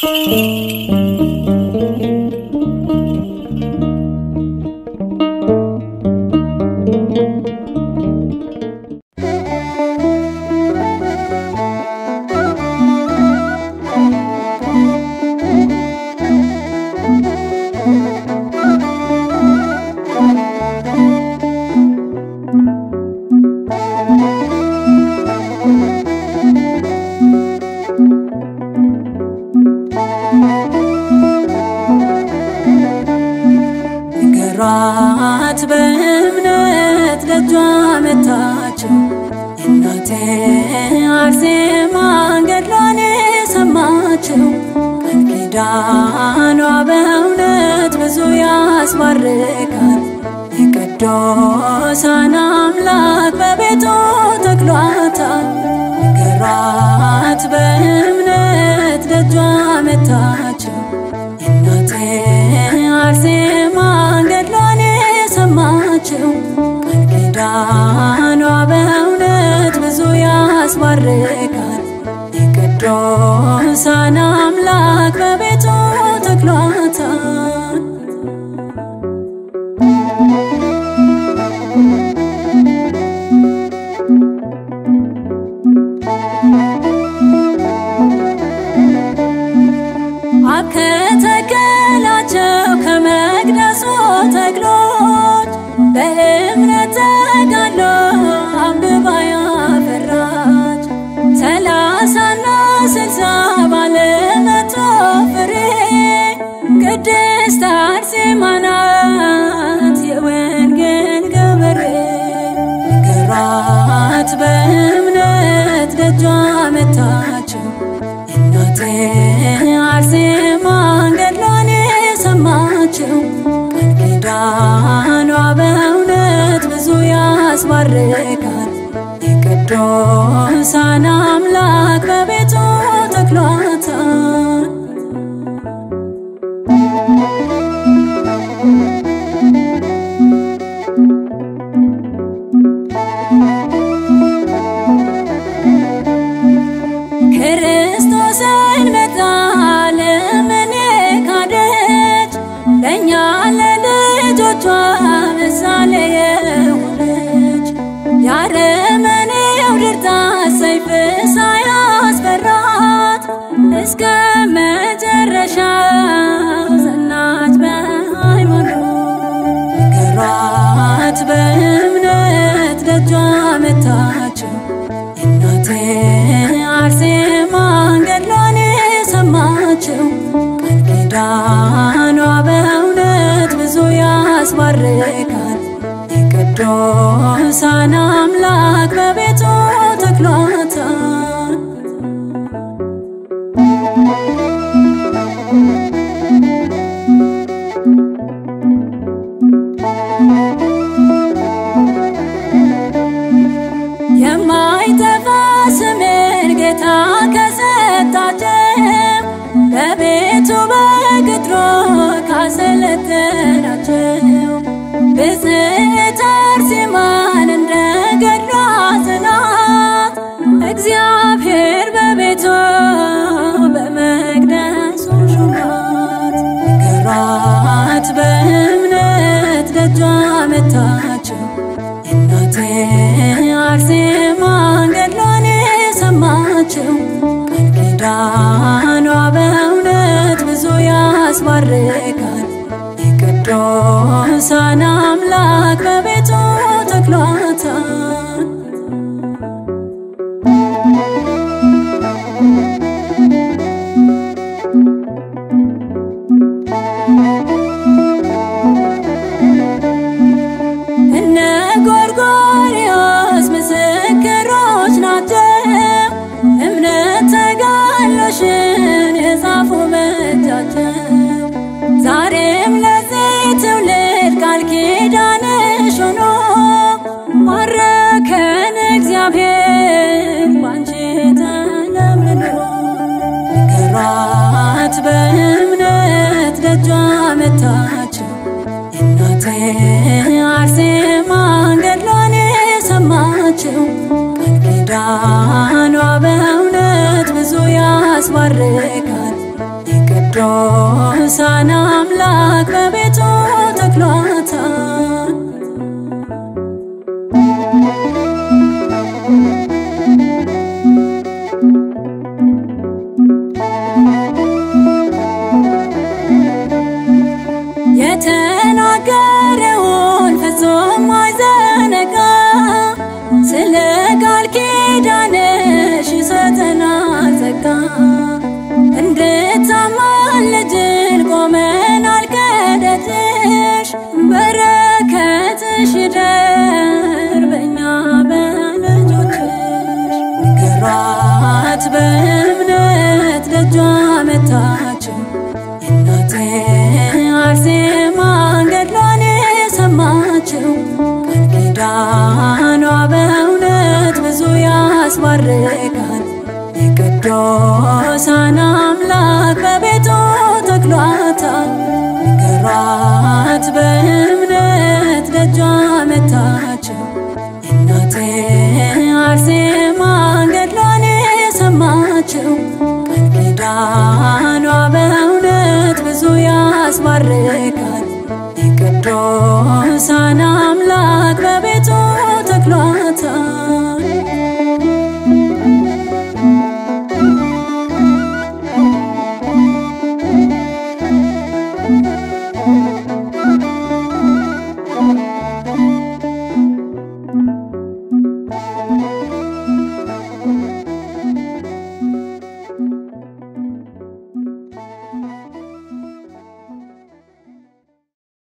ንገሯት በእምነት ደጇ መታችው እናቴ አርሴማ ገድሏን የሰማችው ቃል ኪዳኗ በእውነት ብዙ ያስባርካል። የቅዱሳን አምላክ በቤቱ ተክሏታል። ንገሯት በእምነት ደጇ መታችው እናቴ አርሴማ ገድሏን የሰማችው ቃል ኪዳኗ በእውነት ብዙ ያስባርካል። የቅዱሳን አምላክ በቤቱ ተክሏታል። አብ ከተከላቸው ከመቅደሱ ተክሎች በእምነት ተጋድሎ አብባ ያፈራች ሰላሳና ስልሳ ባለመቶ ፍሬ ቅድስት አርሴማ ናት የወንጌል ገበሬ። ንገሯት በእምነት ደጇ መታችው እናቴ አርሴማ ገድሏን የሰማችው ቃል ኪዳኗ በእውነት ብዙ ያስባርካል። የቅዱሳን አምላክ በቤቱ ተክሏታል። ክርስቶስን መጣ ለምን ካደች ለእኛ ለልጆቿ ምሳሌ የሆነች የአረመኔው ድርጣት ሰይፍ ሳያስፈራት እስከ መጨረሻው ጸናች በሃይማኖት። ንገሯት በእምነት ደጇ መታችው እናቴ አርሴማ ገድሏን የሰማችው ቃል ኪዳኗ በእውነት ብዙ ያስባርካል። የቅዱሳን አምላክ በቤቱ ተክሏታል። የማይጠፋ ስምን ጌታ ከሰጣቸው በቤቱ በቅጥሮ ካሰለጠናቸው ብፅዕት አርሴማን እንደ ገድሏ ጽናት እግዚአብሔር በቤቱ በመቅደሱ ሹማት። ንገሯት በእምነት ደጇ መታችው እናቴ አርሴማ ገድሏን የሰማችው ቃል ኪዳኗ በእውነት ብዙ ያስባርካል። የቅዱሳን አምላክ በቤቱ ተክሏታል። እነ ጎርጎርዮስ ምስክሮች ናቸው። እምነት ተጋድሎሽን የጻፉ በእጃቸው ዛሬም ለዚህ ትውልድ ቃል ኪዳንሽ ሆኖ ባረከን እግዚአብሔር ባንቺ ተለምልሞ። ንገሯት በእምነት ደጇ መታችው እናቴ አርሴማ ገድሏን የሰማችው ቃል ኪዳኗ በእውነት ብዙ ያስባርካል። የቅዱሳን አምላክ በቤቱ ተክሏታል። የተናገረውን ፍጹም አይዘነጋ ስለ ቃል ኪዳንሽ ይሰጠናል ጸጋ እንድታማልጅን ቆመናል ከደጅሽ በረከትሽ ይደር በእኛ በልጆችሽ ንገሯት በእምነት ደጇ መታችው የእናቴ አርሴማን ገድሏን የሰማችው ቃል ኪዳኗ በእውነት ብዙ ያስባርካል። የቅዱሳን አምላክ በቤቱ ተክሏታል። ንገሯት በእምነት ደጇ መታችው የእናቴ አርሴማን ገድሏን የሰማችው ቃል ኪዳኗ በእውነት ብዙ ያስባርካል። የቅዱሳን አምላክ በቤቱ ተክሏታል።